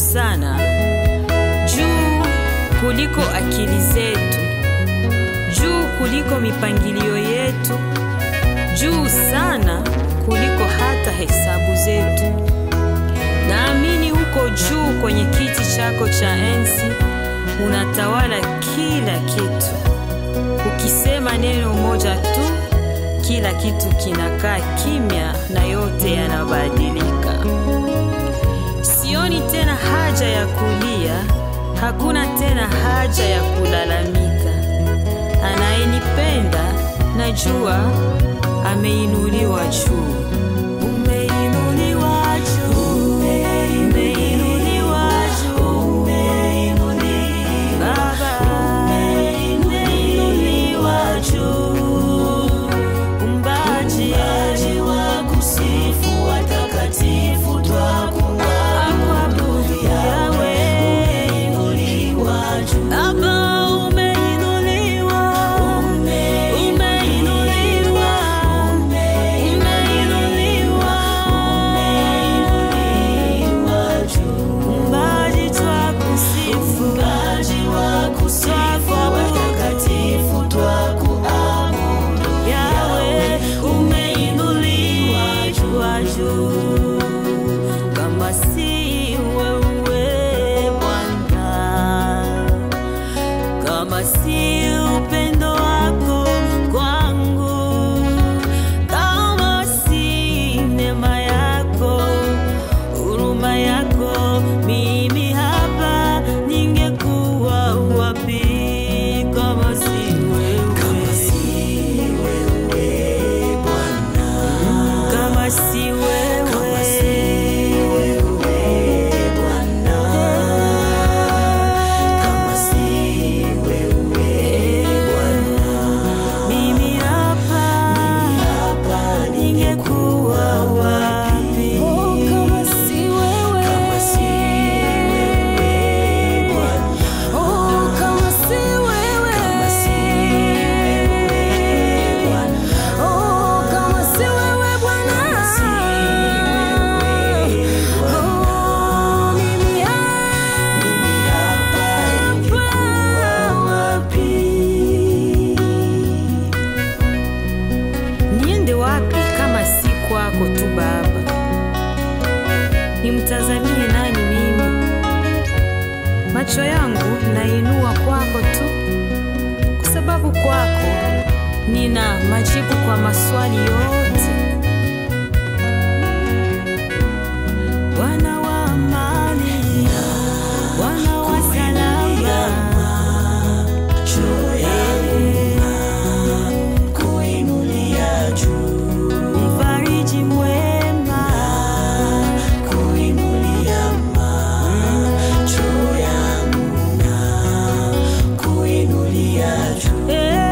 sana, juu kuliko akili zetu, juu kuliko mipangilio yetu, juu sana kuliko hata hesabu zetu. Naamini huko juu kwenye kiti chako cha enzi unatawala kila kitu. Ukisema neno moja tu, kila kitu kinakaa kimya na yote yanabadilika. Sioni tena haja ya kulia, hakuna tena haja ya kulalamika. Anayenipenda najua ameinuliwa juu. Umeinuliwa juu, umeinuliwa juu, Baba, umeinuliwa juu. Umbaji wa kusifu watakatifu twakuabudu Yahweh. Baba, umeinuliwa, umeinuliwa, umeinuliwa. Umbaji twakusifu, twakuabudu Yahweh, umeinuliwa juu. Kama si wewe Bwana, kama si upendo wako kwangu, kama si neema yako, huruma yako, mimi hapa ningekuwa wapi? Kama si wewe, kama si wewe Bwana, kama si wewe, kama si wewe Bwana, kama si wewe Bwana, mimi hapa, mimi hapa ningekuwa wapi? Kama si wewe, Kama si wewe Bwana, oh, kama si wewe, kama si wewe Bwana, oh, kama si wewe Bwana, oh, mimi hapa wapi? niende wapi kama si kwako tu Baba? Nimtazamie nani mimi? Macho yangu nainua kwako tu, kwa sababu kwako nina majibu kwa maswali yote. Bwana wa amani, Bwana wa salama, kuinulia juu, mfariji mwema, kuinulia macho yangu na kuinulia juu,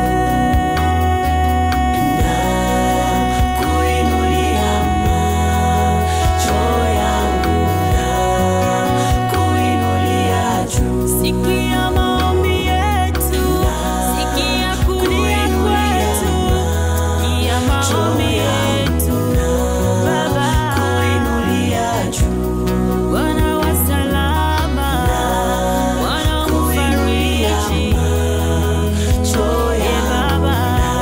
na kuinulia macho yangu na kuinulia juu. Sikia maombi yetu, sikia kulia kwetu, sikia maombi yetu, Baba, Kuinulia juu, Bwana wa salama, Bwana mfariji, e Baba,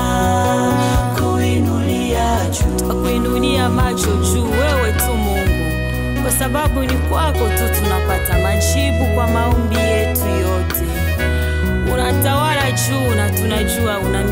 kuinulia juu, twakuinulia macho juu, wewe tu Mungu, kwa sababu ni kwako tu tunapata majibu kwa maombi yetu yote. Unatawala juu na tunajua una